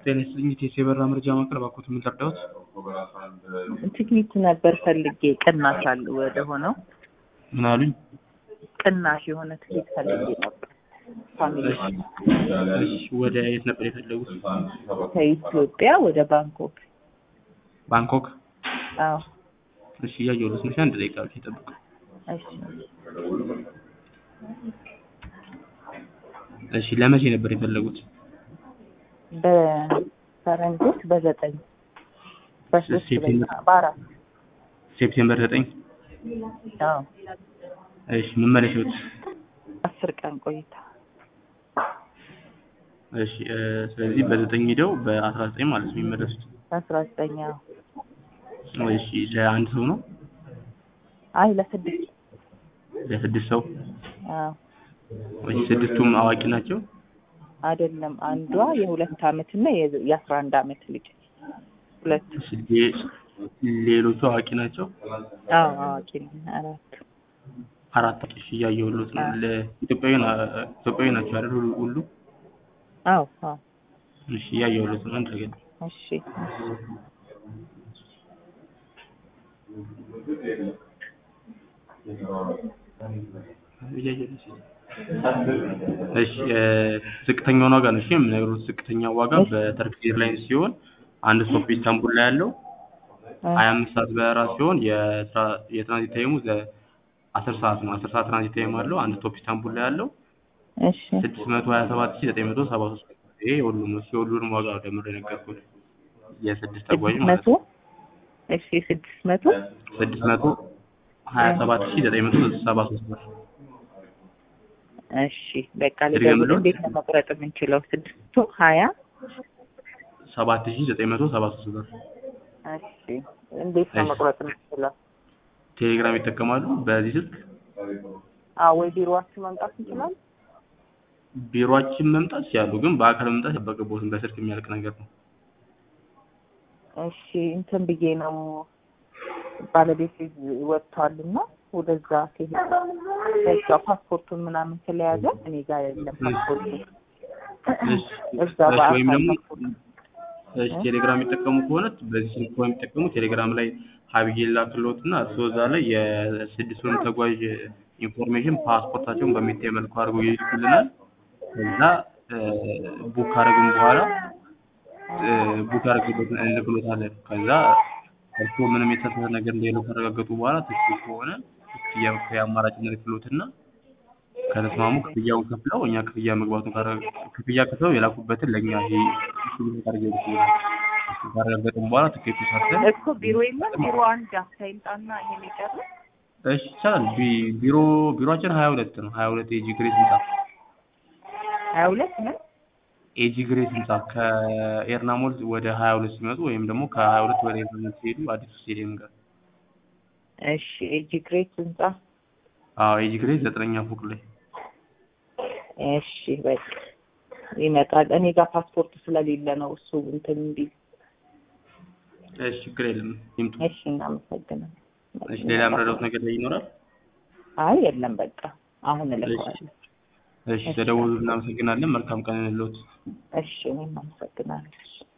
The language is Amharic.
ጤና ይስጥልኝ የቴሌ የበራ መረጃ ማዕከል እባክዎት ምን ልርዳዎት? ትክኒት ነበር ፈልጌ ቅናሽ አለ ወደ ሆነው ምን አሉኝ? ቅናሽ የሆነ ትኬት ፈልጌ ነበር። ፋሚሊ እሺ ወደ የት ነበር የፈለጉት? ከኢትዮጵያ ወደ ባንኮክ። ባንኮክ። አዎ እሺ እያየሁት ነው። አንድ ደቂቃ ብቻ ይጠብቁ። እሺ እሺ ለመቼ ነበር የፈለጉት? በፈረንጆች በዘጠኝ በሶስት ሴፕቴምበር በአራት ሴፕቴምበር ዘጠኝ አዎ እሺ መመለሻዎት? አስር ቀን ቆይታ እሺ እ ስለዚህ በዘጠኝ ሄደው በአስራ ዘጠኝ ማለት ነው የሚመለሱት። አስራ ዘጠኝ አዎ እሺ ለአንድ ሰው ነው? አይ ለስድስት ለስድስት ሰው? አዎ እሺ ስድስቱም አዋቂ ናቸው? አይደለም አንዷ የሁለት አመት እና የ- የአስራ አንድ አመት ልጅ ሁለት እሺ ሌ- ሌሎቹ አዋቂ ናቸው? አዎ አዋቂ ነን አራት አራት እሺ እያየሁሎት ነው። ለኢትዮጵያዊ ና- ኢትዮጵያዊ ናቸው አይደል ሁሉ- ሁሉ? አዎ አዎ እሺ እያየሁሎት ነው። አንድ ሰከንድ እሺ እያየሁሎት ነው። እሺ እ ዝቅተኛውን ዋጋ ነው እሺ የምነግሩት። ዝቅተኛው ዋጋ በተርኪሽ ኤርላይንስ ሲሆን አንድ ስቶፕ ኢስታንቡል ላይ ያለው ሀያ አምስት ሰዓት በረራ ሲሆን የትራ- የትራንዚት ታይሙ ዘ- አስር ሰዓት ነው። አስር ሰዓት ትራንዚት ታይም አለው። አንድ ስቶፕ ኢስታንቡል ላይ ያለው እሺ ስድስት መቶ ሀያ ሰባት ሺህ ዘጠኝ መቶ ሰባ ሶስት ይሄ የሁሉም ነው። የሁሉንም ዋጋ ነው ደምሬ የነገርኩት የስድስት ተጓዥ ስድስት ማለት መቶ ነው። እሺ ስድስት መቶ ስድስት መቶ ሀያ ሰባት ሺህ ዘጠኝ መቶ ሰባ ሶስት ብር እሺ በቃ ድገምልዎት? ልደውል። እንዴት ነው መቁረጥ የምንችለው? ስድስት መቶ ሀያ ሰባት ሺህ ዘጠኝ መቶ ሰባ ሶስት ብር። እሺ እንዴት ነው እሺ። መቁረጥ የምንችለው? ቴሌግራም ይጠቀማሉ በዚህ ስልክ? አዎ ወይ ቢሮዋችሁ መምጣት እንችላለን? ቢሮአችን መምጣት ሲያሉ ግን በአካል መምጣት አይጠበቅብዎትም። በስልክ የሚያልቅ ነገር ነው። እሺ እንትን ብዬ ነው ባለቤት ወጥቷል እና ወደዛ ሲሄድ በዛ ፓስፖርቱን ምናምን ስለያዘ እኔ ጋር የለም ፓስፖርቱ እሺ እዛ እሺ፣ ወይም በአካል ደግሞ ፓስፖርት እሺ ቴሌግራም የሚጠቀሙ ከሆነ በዚህ ስልክ ከሆነ የሚጠቀሙ ቴሌግራም ላይ ሀብዬ ላክልዎት እና እርስዎ እዛ ላይ የስድስቱን ተጓዥ ኢንፎርሜሽን ፓስፖርታቸውን በሚታይ መልኩ አድርገው ይልኩልናል። ከዛ ቡክ ካደረግን በኋላ ቡክ ያደረግበትን እንልክሎታለን። ከዛ እርስዎ ምንም የተሳሳተ ነገር እንደሌለው ካረጋገጡ በኋላ ትክክል ከሆነ ክፍያ ክፍያ አማራጭ እንልክሎትና ከተስማሙ ክፍያውን ከፍለው እኛ ክፍያ መግባቱን ካረ- ክፍያ ከፍለው የላኩበትን ለእኛ ይሄ ስሉት አድርገው ይልኩልናል። እሱን ካረጋገጥን በኋላ ትኬቱ ሰርተን እኮ ቢሮ የለም ቢሮ አንድ አፍታ ይምጣና ይሄን ይጨርስ እሺ ይቻላል። ቢ- ቢሮ ቢሮአችን ሀያ ሁለት ነው። ሀያ ሁለት ኤጂ ግሬስ ህንጻ ሀያ ሁለት ምን ኤጂ ግሬስ ህንጻ ከኤርናሞል ወደ ሀያ ሁለት ሲመጡ ወይም ደግሞ ከሀያ ሁለት ወደ ኤርናሞል ሲሄዱ አዲሱ ስቴዲየም ጋር እሺ ኤጂ ግሬት ህንጻ አዎ ኤጂ ግሬስ ዘጠነኛ ፎቅ ላይ እሺ በቃ ይመጣል። እኔ ጋር ፓስፖርት ስለሌለ ነው እሱ እንትን እንዲል። እሺ ችግር የለም ይምጡ። እሺ እናመሰግናለን። እሺ ሌላ የምረዳዎት ነገር ላይ ይኖራል? አይ የለም በቃ አሁን እልከዋለሁ። እሺ ተደውሉ። እናመሰግናለን። መልካም ቀን እንሎት። እሺ እኔም አመሰግናለሁ።